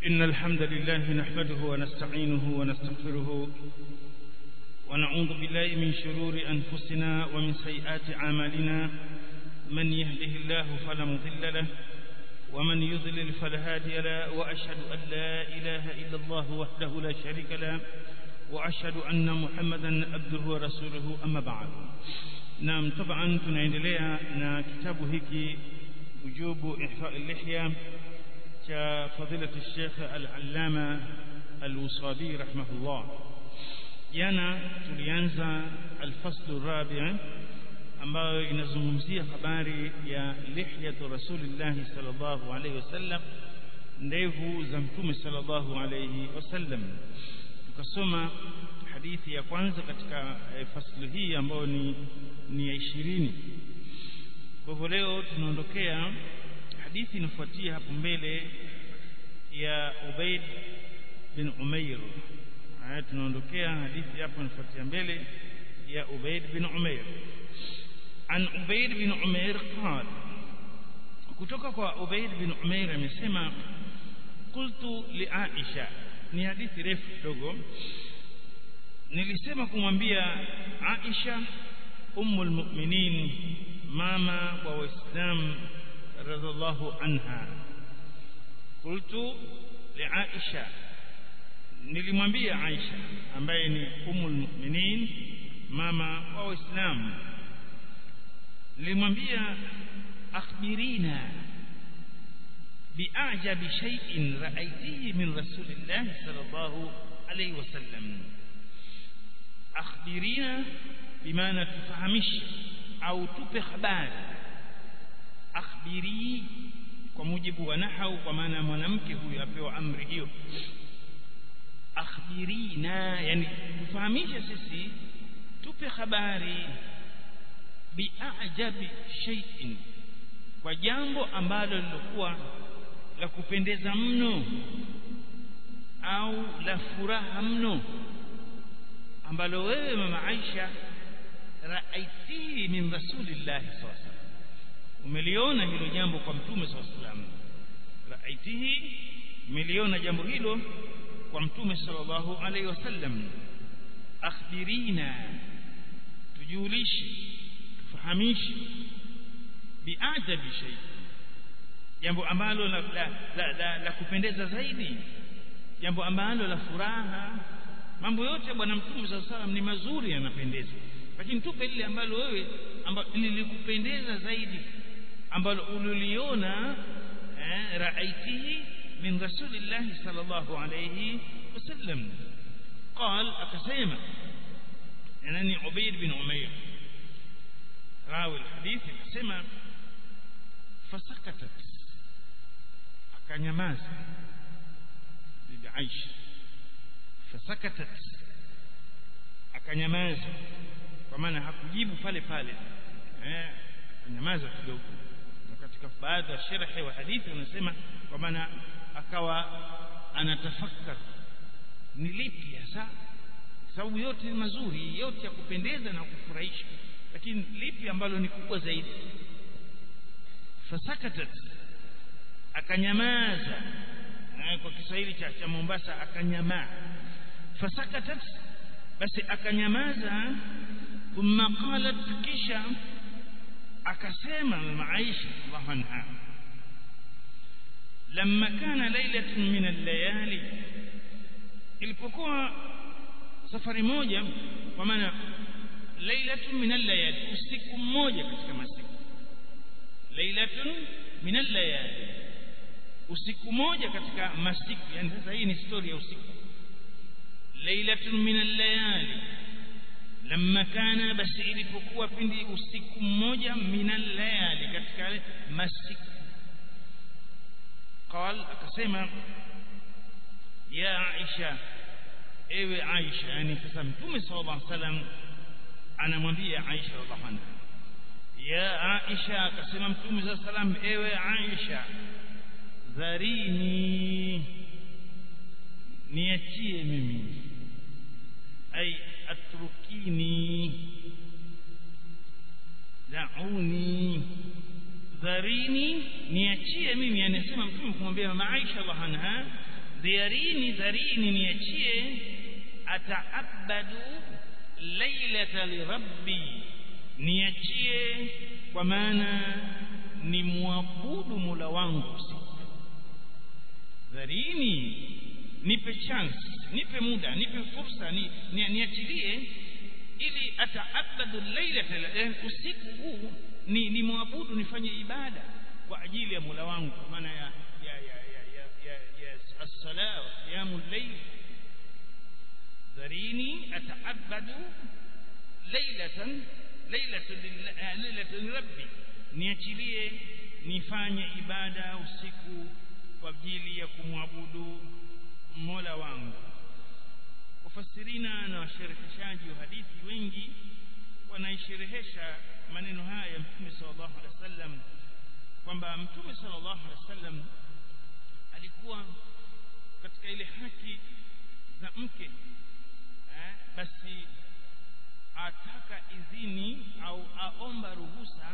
إن الحمد لله نحمده ونستعينه ونستغفره ونعوذ بالله من شرور أنفسنا ومن سيئات أعمالنا من يهده الله فلا مضل له ومن يضلل فلا هادي له وأشهد أن لا إله إلا الله وحده لا شريك له وأشهد أن محمدا عبده ورسوله أما بعد نعم طبعا tunaendelea na kitabu hiki وجوب إحفاء اللحية كفضيلة الشيخ العلامة الوصابي رحمه الله jana tulianza alfaslu rabi' ambayo inazungumzia habari ya lihyatu rasulillah sallallahu alayhi wasallam ndevu za mtume sallallahu alayhi wasallam tukasoma hadithi ya kwanza katika e, faslu hii ambayo ni ni ya 20 kwa hivyo leo tunaondokea hadithi inafuatia hapo mbele ya Ubaid bin Umair haya tunaondokea hadithi hapo inafuatia mbele ya Ubaid bin Umair an Ubaid bin Umair قال kutoka kwa Ubaid bin Umair amesema qultu li Aisha ni hadithi refu kidogo nilisema kumwambia Aisha ummul mu'minin mama wa waislamu radhiallahu anha qultu li Aisha nilimwambia Aisha ambaye ni umul mu'minin mama wa waislamu nilimwambia akhbirina bi'ajabi shay'in ra'aytihi min rasulillah sallallahu alayhi wasallam akhbirina bimaana tufahamishe au tupe habari akhbiri kwa mujibu wa nahau kwa maana mwanamke huyu apewa amri hiyo akhbirina yani tufahamishe sisi tupe habari biajabi shay'in kwa jambo ambalo lilikuwa la kupendeza mno au la furaha mno ambalo wewe mama Aisha raaitihi min rasulillah sallallahu umeliona hilo jambo kwa mtume sallallahu alaihi wasallam raaitihi umeliona jambo hilo kwa mtume sallallahu alaihi wasallam akhbirina tujulishe tufahamishe biajabi shay jambo ambalo la, la, la, la, la kupendeza zaidi jambo ambalo la furaha mambo yote bwana mtume sallallahu alaihi wasallam ni mazuri yanapendeza lakini tupe lile ambalo wewe ambalo lilikupendeza zaidi ambalo uliliona eh, raaitihi من رسول الله صلى الله عليه وسلم قال أكسيما يعني عبيد بن عمير راوي الحديث أكسيما فسكتت أكنيماز بعيش فسكتت أكنيماز ومانا hakujibu pale pale eh akanyamaza kidogo katika baadhi ya sharhi wa hadithi unasema kwa maana akawa anatafakar ni lipi hasa sababu yote ni mazuri yote ya kupendeza na kufurahisha lakini lipi ambalo ni kubwa zaidi fasakatat akanyamaza kwa Kiswahili cha, cha Mombasa akanyamaa fasakatat basi akanyamaza thumma qalat kisha akasema mama Aisha radhiallahu anha لما كان ليلة من الليالي ilipokuwa safari moja kwa maana lailatun min al-layali usiku mmoja katika masiku lailatun min al-layali usiku mmoja katika masiku yani sasa hii ni story ya usiku lailatun min al-layali lamma kana basi ilipokuwa pindi usiku mmoja min al-layali katika masiku قال akasema ya Aisha ewe Aisha yani sasa mtume sallallahu alaihi wasallam anamwambia Aisha radhiallahu anha ya Aisha akasema mtume sallallahu alaihi wasallam ewe Aisha dharini niachie mimi ay atrukini da'uni dharini niachie mimi anasema mtume kumwambia mama Aisha radhiallahu anha dhiarini dharini niachie ataabadu lailata lirabbi niachie kwa maana ni muabudu Mola wangu usiku dharini nipe chance nipe muda nipe fursa ni, ni, niachilie ili ataabadu lailata usiku huu ni, ni muabudu nifanye ibada kwa ajili ya Mola wangu kwa maana ya ya ya ya ya, ya, ya as-sala wa qiyamul layl dharini ataabadu lailatan lailatan rabbi niachilie nifanye ibada usiku kwa ajili ya kumwabudu Mola wangu wafasirina na washereheshaji wa hadithi wengi wanaisherehesha maneno haya ya Mtume sallallahu alaihi wasallam kwamba Mtume sallallahu alaihi wasallam alikuwa katika ile haki za mke eh, basi ataka idhini au aomba ruhusa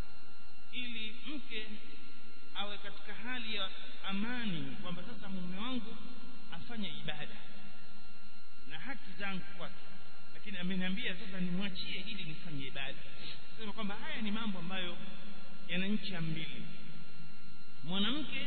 ili mke awe katika hali ya amani kwamba sasa mume wangu afanye ibada na haki zangu kwake lakini ameniambia sasa nimwachie ili nifanye ibada sema kwamba haya ni mambo ambayo yana ncha mbili mwanamke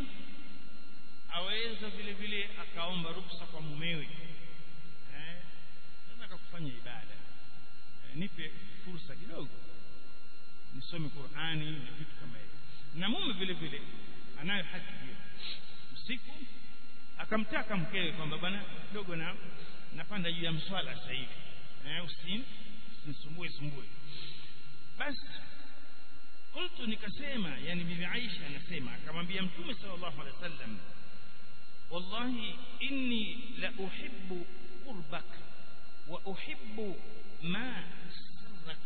aweza vile vile akaomba ruksa kwa mumewe eh nataka kufanya ibada eh, nipe fursa kidogo nisome Qur'ani na vitu kama hivyo na mume vile vile anayo haki hiyo usiku akamtaka mkewe kwamba bwana kidogo na napanda juu ya mswala sasa hivi eh usin usinisumbue sumbue basi qultu nikasema yani bibi Aisha anasema akamwambia mtume sallallahu alaihi wasallam wallahi inni la uhibbu qurbak wa uhibbu ma sirrak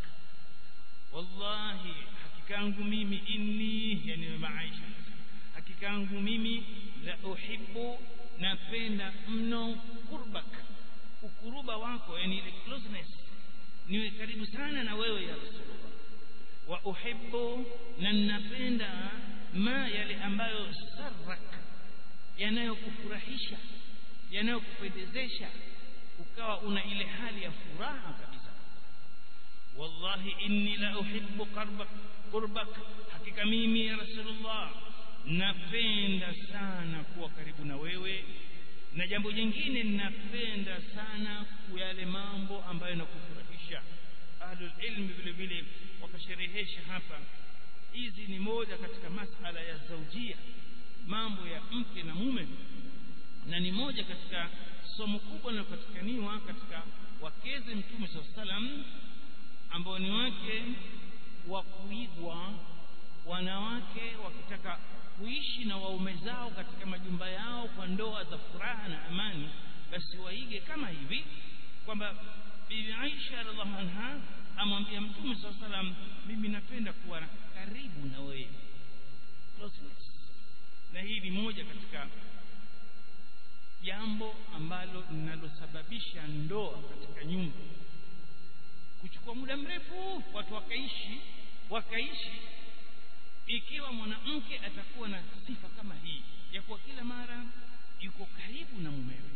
wallahi hakika yangu mimi inni yani bibi Aisha hakika yangu mimi la uhibbu napenda mno qurbak ukuruba wako yani ile closeness niwe karibu sana na wewe ya rasulullah wa uhibbu na napenda ma yale ambayo sarrak yanayokufurahisha yanayokupendezesha ukawa una ile hali ya furaha kabisa wallahi inni la uhibbu qurbak qurbak hakika mimi ya rasulullah napenda sana kuwa karibu na wewe na jambo jingine ninapenda sana yale mambo ambayo yanakufurahisha ahlul ilmi vile vile wakasherehesha hapa hizi ni moja katika masala ya zaujia mambo ya mke na mume na ni moja katika somo kubwa linalopatikaniwa katika wakeze mtume saa salam ambao ni wake wa kuigwa wanawake wakitaka kuishi na waume zao katika majumba yao kwa ndoa za furaha na amani basi waige kama hivi kwamba bibi Aisha radhiallahu anha amwambia mtume saa salam mimi napenda kuwa karibu na wewe closeness na hii ni moja katika jambo ambalo linalosababisha ndoa katika nyumba kuchukua muda mrefu watu wakaishi wakaishi ikiwa mwanamke atakuwa na sifa kama hii ya kuwa kila mara yuko karibu na mumewe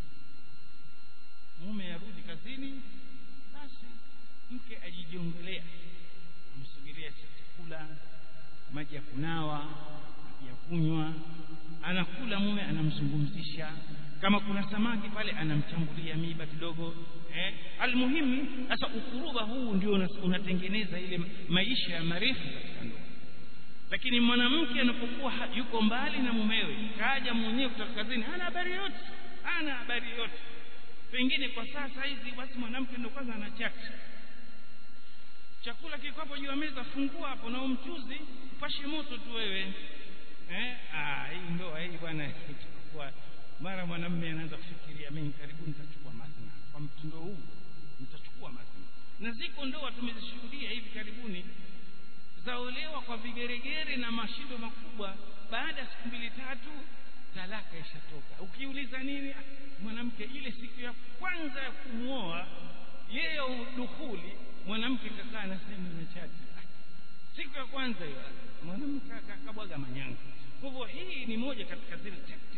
mume arudi kazini basi mke ajijiongelea amsubiria chakula maji ya kunawa maji ya kunywa anakula mume anamzungumzisha kama kuna samaki pale anamchambulia miba kidogo eh almuhimu sasa ukuruba huu ndio unatengeneza ile maisha ya marefu katika ndoa lakini mwanamke anapokuwa yuko mbali na mumewe kaja mwenyewe kutoka kazini hana habari yote hana habari yote pengine kwa sasa hizi basi mwanamke ndio kwanza anachati chakula kiko hapo juu ya meza fungua hapo na umchuzi upashe moto tu wewe eh ah hii ndoa hii bwana itakuwa mara mwanamume anaanza kufikiria mimi karibu nitachukua mazina kwa mtindo huu nitachukua mazina na ziko ndoa tumezishuhudia hivi karibuni zaolewa kwa vigeregere na mashindo makubwa baada ya siku mbili tatu talaka ishatoka ukiuliza nini mwanamke ile siku ya kwanza ya kumwoa yeye dukhuli mwanamke kakaa na sehemu imechati siku ya kwanza hiyo mwanamke akabwaga manyanga kwa hivyo hii ni moja katika zile tactics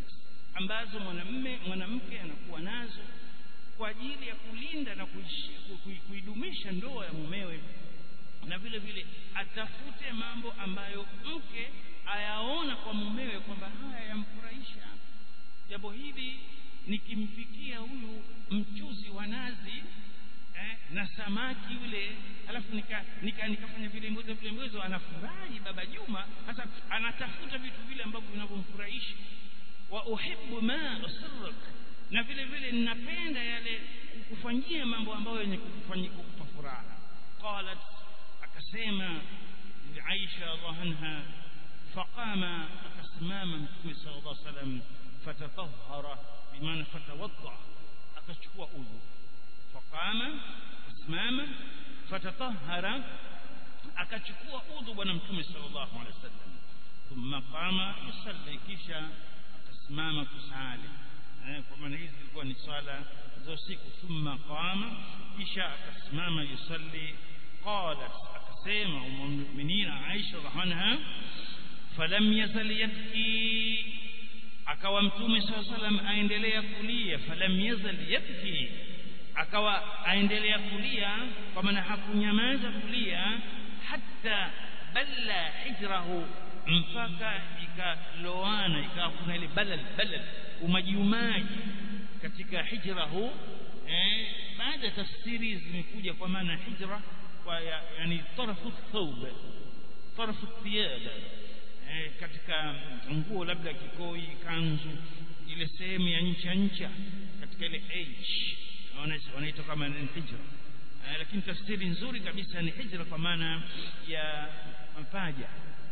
ambazo mwanamme mwanamke anakuwa nazo kwa ajili ya kulinda na kuidumisha ndoa ya mumewe na vile vile atafute mambo ambayo mke ayaona kwa mumewe kwamba haya yamfurahisha jambo hili nikimfikia huyu mchuzi wa nazi eh, na samaki yule alafu nika, nika nikafanya vile mwezo vile mwezo anafurahi baba Juma hasa anatafuta vitu vile ambavyo vinavyomfurahisha wa uhibbu ma usirrak na vile vile ninapenda yale kufanyia mambo ambayo yenye kukupa furaha qalat akasema Aisha radhiallahu anha faqama akasimama mtume sallallahu alaihi wasallam fatatahhara bimaana fatawadda akachukua udhu faqama akasimama fatatahhara akachukua udhu bwana mtume sallallahu alaihi wasallam thumma qama yusalli kisha akasimama kusali eh, kwa maana hizi zilikuwa ni swala za usiku thumma qama kisha akasimama yusalli qalat akasema ummuminina Aisha radhiallahu falam yazal yabki akawa mtume saa salam aendelea kulia falam yazal yabki akawa aendelea kulia kwa maana hakunyamaza kulia hata balla hijrahu mpaka ikaloana ikawa kuna ile balal balal umajiumaji katika hijrahu eh, baada ya tafsiri zimekuja kwa maana hijra kwa ya, yani tarafu thawb tarafu thiyab eh, katika nguo labda kikoi kanzu ile sehemu ya ncha ncha katika ile age wanaita kama ni hijra eh, lakini tafsiri nzuri kabisa ni hijra kwa maana ya mapaja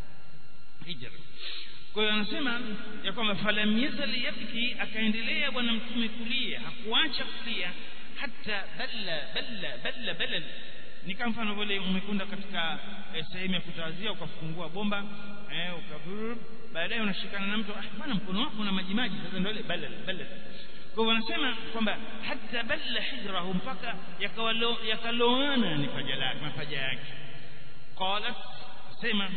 hijra kwa hiyo anasema ya kwamba falam yazal yabki akaendelea bwana mtume kulia hakuacha kulia hata balla balla balla balla ni kama mfano vile umekwenda katika eh, sehemu ya kutawazia ukafungua bomba eh, ukavur baadaye unashikana na mtu ah bwana mkono wako una maji maji sasa ndio ile balal balal kwa hivyo wanasema kwamba hata balla hijrahu mpaka yakaloana ni paja lake mapaja yake qalat sema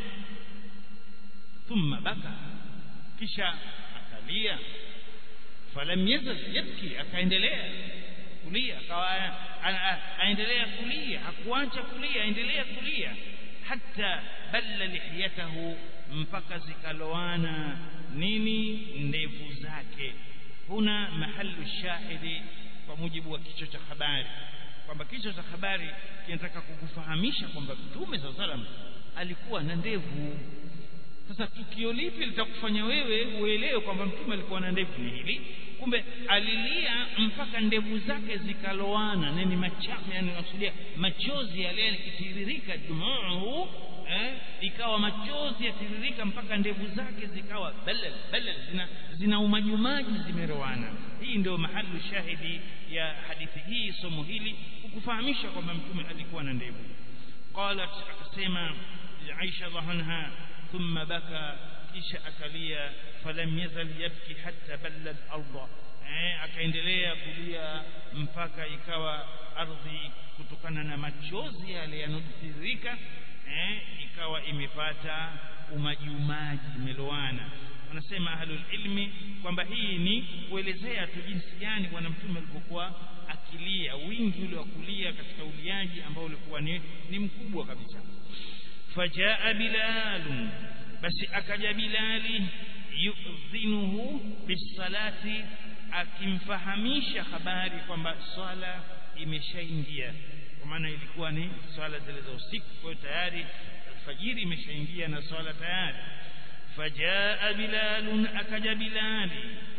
thumma baka kisha akalia falam yazal yabki akaendelea kulia akawa aendelea kulia hakuacha kulia aendelea kulia hata balla lihiyatahu mpaka zikaloana nini ndevu zake huna mahalu shahidi kwa mujibu wa kichwa cha habari kwamba kichwa cha habari kinataka kukufahamisha kwamba mtume saa salam alikuwa na ndevu sasa tukio lipi litakufanya wewe uelewe kwamba mtume alikuwa na ndevu ni hili kumbe alilia mpaka ndevu zake zikaloana nini machafu yani nakusudia machozi yale yakitiririka dumuu eh, ikawa machozi yatiririka mpaka ndevu zake zikawa balal balal zina, zina umajumaji zimeroana hii ndio mahali shahidi ya hadithi hii somo hili kukufahamisha kwamba mtume alikuwa na ndevu qalat akasema Aisha radhiallahu thumma baka kisha akalia falam yazal yabki hatta balla al-ardh eh akaendelea kulia mpaka ikawa ardhi kutokana na machozi yale yanotiririka eh ikawa imepata umajiumaji imeloana wanasema ahlul ilmi kwamba hii ni kuelezea tu jinsi gani bwana mtume alipokuwa akilia wingi ule wa kulia katika uliaji ambao ulikuwa ni, ni mkubwa kabisa fajaa bilal basi akaja bilali yudhinuhu bisalati akimfahamisha habari kwamba swala imeshaingia kwa maana ilikuwa ni swala zile za usiku kwa hiyo tayari alfajiri imeshaingia na swala tayari fajaa bilal akaja bilali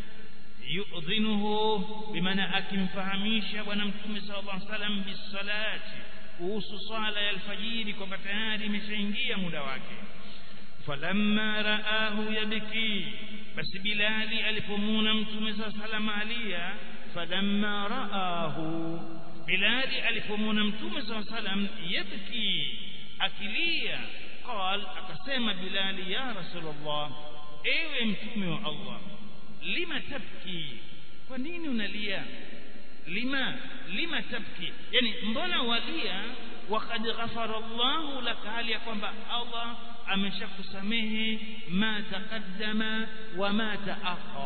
yudhinuhu bimaana akimfahamisha bwana mtume sallallahu alaihi wasallam bisalati kuhusu swala ya alfajiri kwamba tayari imeshaingia muda wake falamma raahu yabki basi bilali alipomuna mtume saa salama alia falamma raahu bilali alipomuna mtume saa salam yabki akilia qal akasema bilali ya rasulullah ewe mtume wa allah lima tabki kwa nini unalia lima lima tabki yani mbona walia وقد غفر الله لك hali ya kwamba Allah ameshakusamehe ma taqaddama wa ma taakhar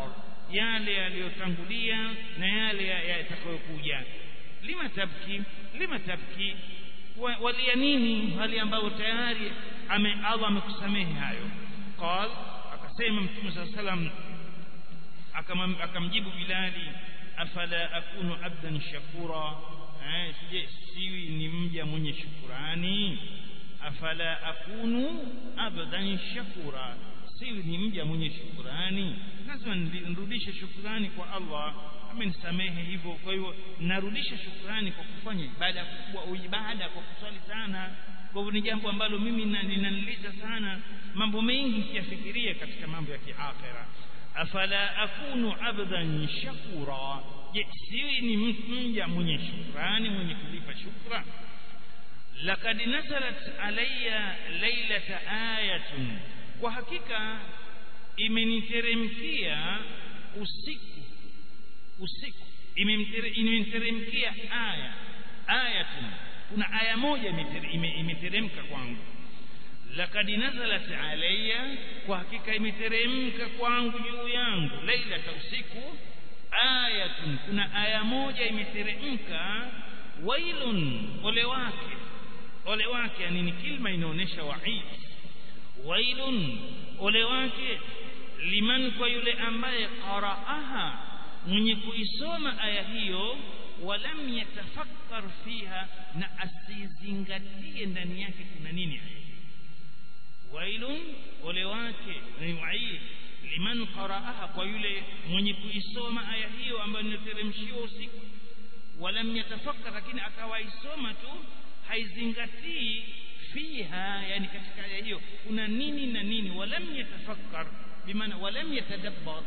yale yaliyotangulia na yale yatakayokuja lima tabki lima tabki walia nini hali ambayo tayari ame Allah amekusamehe hayo qal akasema mtume صلى الله عليه akamjibu Bilali afala akunu abdan shakura eh je siwi ni mja mwenye shukurani afala akunu abdan shakura siwi ni mja mwenye shukurani lazima nirudishe shukurani kwa Allah amenisamehe hivyo kwa hiyo narudisha shukurani kwa kufanya ibada kubwa au ibada kwa kuswali sana kwa hivyo ni jambo ambalo mimi ninaniliza sana mambo mengi kiyafikiria katika mambo ya kiakhira afala akunu abdan shakura je siwi ni mja mwenye shukrani mwenye kulipa shukra laqad nazalat alayya laylata ayatun kwa hakika imeniteremkia usiku usiku imeniteremkia aya ayatun kuna aya moja imeteremka kwangu laqad nazalat alayya kwa hakika imeteremka kwangu juu yangu lailata usiku ayatun kuna aya moja imeteremka wailun ole wake ole wake yani ni kilma inaonesha waid wailun ole wake liman kwa yule ambaye qara'aha mwenye kuisoma aya hiyo walam yatafakkar fiha na asizingatie ndani yake kuna nini aya wailun ole wake ni waid liman qara'aha kwa yule mwenye kuisoma aya hiyo ambayo inateremshiwa usiku walam yatafakkar lakini akawaisoma tu haizingatii fiha yani katika aya hiyo kuna nini na nini walam yatafakkar bimaana walam yatadabbar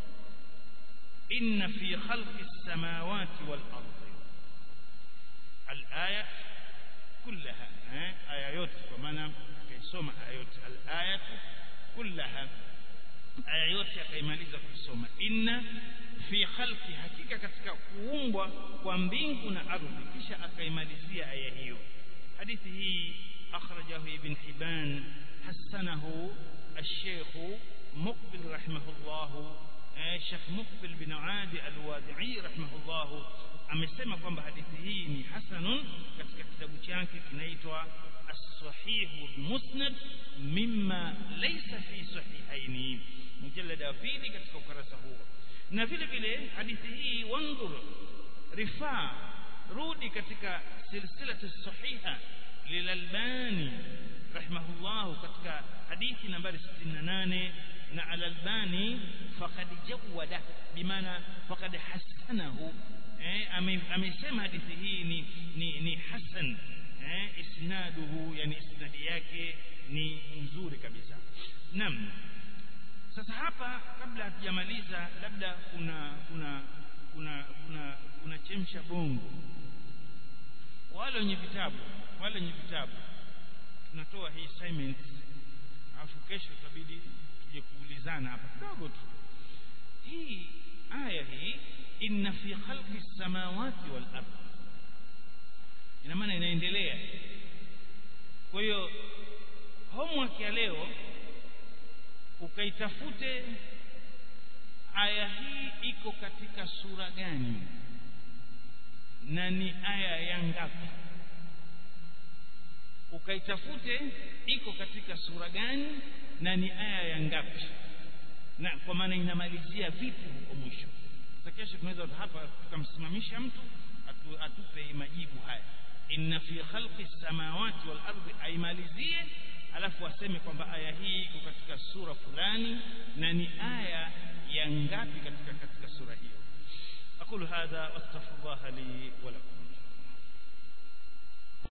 inna fi khalqi as-samawati wal ardi al-ayat kullaha aya yote kwa maana akaisoma aya yote al-ayat kullaha aya yote akaimaliza kusoma inna fi khalqi hakika katika kuumbwa kwa mbingu na ardhi kisha akaimalizia aya hiyo hadithi hii akhrajahu ibn hibban hasanahu الشيخ مقبل رحمه الله الشيخ مقبل بن عادي الوادعي رحمه الله amesema kwamba hadithi hii ni hasanun katika kitabu chake kinaitwa as-sahih musnad mimma laysa fi sahihaini mujallada wa pili katika ukurasa huo na vile vile hadithi hii wanzur rifaa rudi katika silsilatu sahiha lilalbani rahimahullah katika hadithi nambari 68 na al-albani faqad jawada bimaana faqad hasanahu eh amesema hadithi hii ni ni, ni hasan eh isnaduhu yani isnadi yake ni nzuri kabisa naam sasa hapa kabla hatujamaliza labda kuna kuna kuna kuna kuna chemsha bongo wale wenye vitabu wale wenye vitabu tunatoa hii assignment alafu kesho itabidi tuje kuulizana hapa kidogo tu hii aya hii inna fi khalqi samawati wal ardh ina maana inaendelea kwa hiyo homework ya leo ukaitafute aya hii iko katika sura gani na ni aya ya ngapi ukaitafute iko katika sura gani na ni aya ya ngapi na kwa maana inamalizia vipi huko mwisho sasa kesho tunaweza hapa tukamsimamisha mtu atu, atupe majibu haya inna fi khalqi samawati wal ardi aimalizie alafu aseme kwamba aya hii iko katika sura fulani na ni aya ya ngapi katika katika sura hiyo aqulu hadha wastaghfirullah li wa lakum